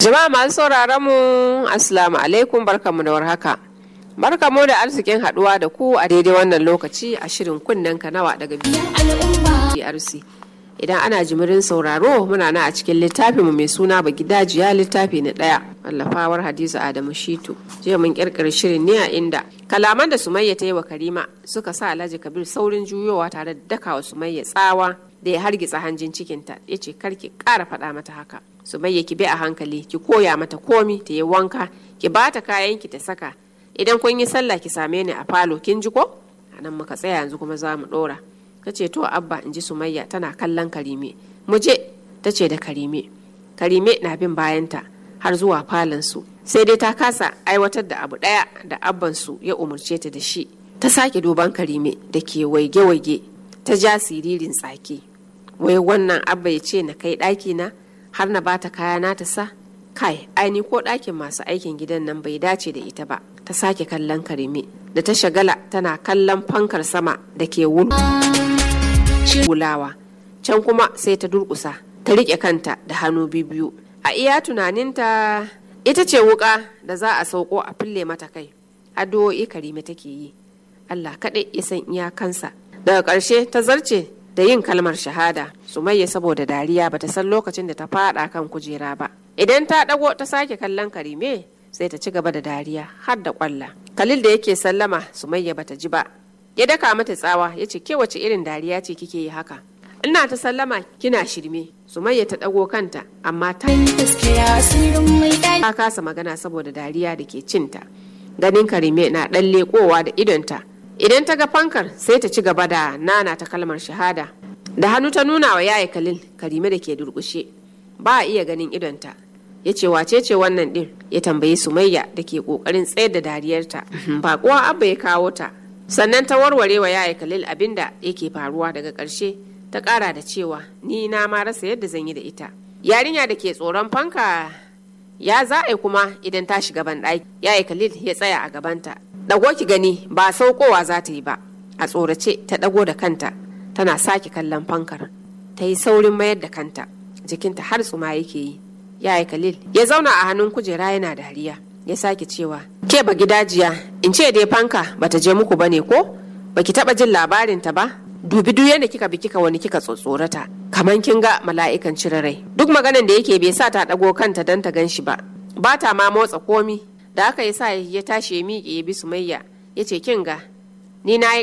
Jama'a masu sauraron mu Assalamu alaikum barkamu da warhaka. Barkamu da arzikin haduwa da ku a daidai wannan lokaci a shirin kunnen kanawa daga BRC. Idan ana jimirin sauraro muna na a cikin littafinmu mai suna ba gidajiya littafi na ɗaya. Wallafawar Hadiza Adamu Shitu. Jiya mun kirkiri shirin ne a inda kalaman da Sumayya ta yi wa Karima suka sa Alhaji Kabir saurin juyowa tare da dakawa Sumayya tsawa da ya hargitsa hanjin cikinta ya ce karki ƙara faɗa mata haka. Sumayya ki bi a hankali ki koya mata komi ta yi wanka ki bata kayan ki ta saka idan kun yi sallah ki same ni a falo kin ji ko a nan muka tsaya yanzu kuma za mu ɗora ta ce to abba in ji sumayya tana kallon karime mu je ta ce da karime karime na bin bayanta har zuwa falonsu sai dai ta kasa aiwatar da abu ɗaya da abbansu ya umarce ta da shi ta sake duban karime da ke waige-waige ta ja siririn tsaki wai wannan abba ya ce na kai ɗaki na har na bata kaya na ta sa kai aini ko ɗakin masu aikin gidan nan bai dace da ita ba ta sake kallon karime da ta shagala tana kallon fankar sama da ke wulawa can kuma sai ta durkusa ta riƙe kanta da hannu biyu a iya tunaninta ita ce wuka da za a sauko a fille mata kai addu'o'i karime take yi allah kaɗai ya san iyakansa daga ƙarshe ta zarce da yin kalmar shahada sumayya saboda dariya bata san lokacin da ta fada kan kujera ba idan ta dago ta sake kallon karime sai ta ci gaba da dariya har da kwalla kalil da yake sallama sumayya bata ji ba ya daka mata tsawa ya ce ke wace irin dariya ce kike yi haka ina ta sallama kina shirme sumayya ta dago kanta amma ta ta kasa magana saboda dariya da ke cinta ganin karime na dan lekowa da idonta idan ta ga fankar sai ta ci gaba da nana ta kalmar shahada da hannu ta nuna wa yaya kalil karime da ke durkushe ba a iya ganin idonta ya ce wace ce wannan din ya tambayi sumayya da ke kokarin tsayar da dariyarta ba kuwa abba ya kawo ta sannan ta warware wa yaya kalil abinda yake faruwa daga ƙarshe ta ƙara da cewa ni na ma rasa yadda zan yi da ita yarinya da ke tsoron fanka ya za a kuma idan ta shiga banɗaki yaya kalil ya tsaya a gabanta ɗago ki gani ba saukowa za ta yi ba a tsorace ta ɗago da kanta tana sake kallon fankar ta yi saurin mayar da kanta jikinta har tsuma yake yi yaya khalil ya zauna a hannun kujera yana dariya ya sake cewa ke ba gidajiya in ce dai fanka bata je muku bane ko baki taba jin labarin ta ba dubi duk yadda kika bi kika wani kika tsotsorata kaman kin ga mala'ikan cire rai duk maganan da yake bai sa ta dago kanta dan ta gan shi ba ba ta ma motsa komi da aka yi sa ya tashi ya miƙe ya bi sumayya ya ce kin ga ni na yi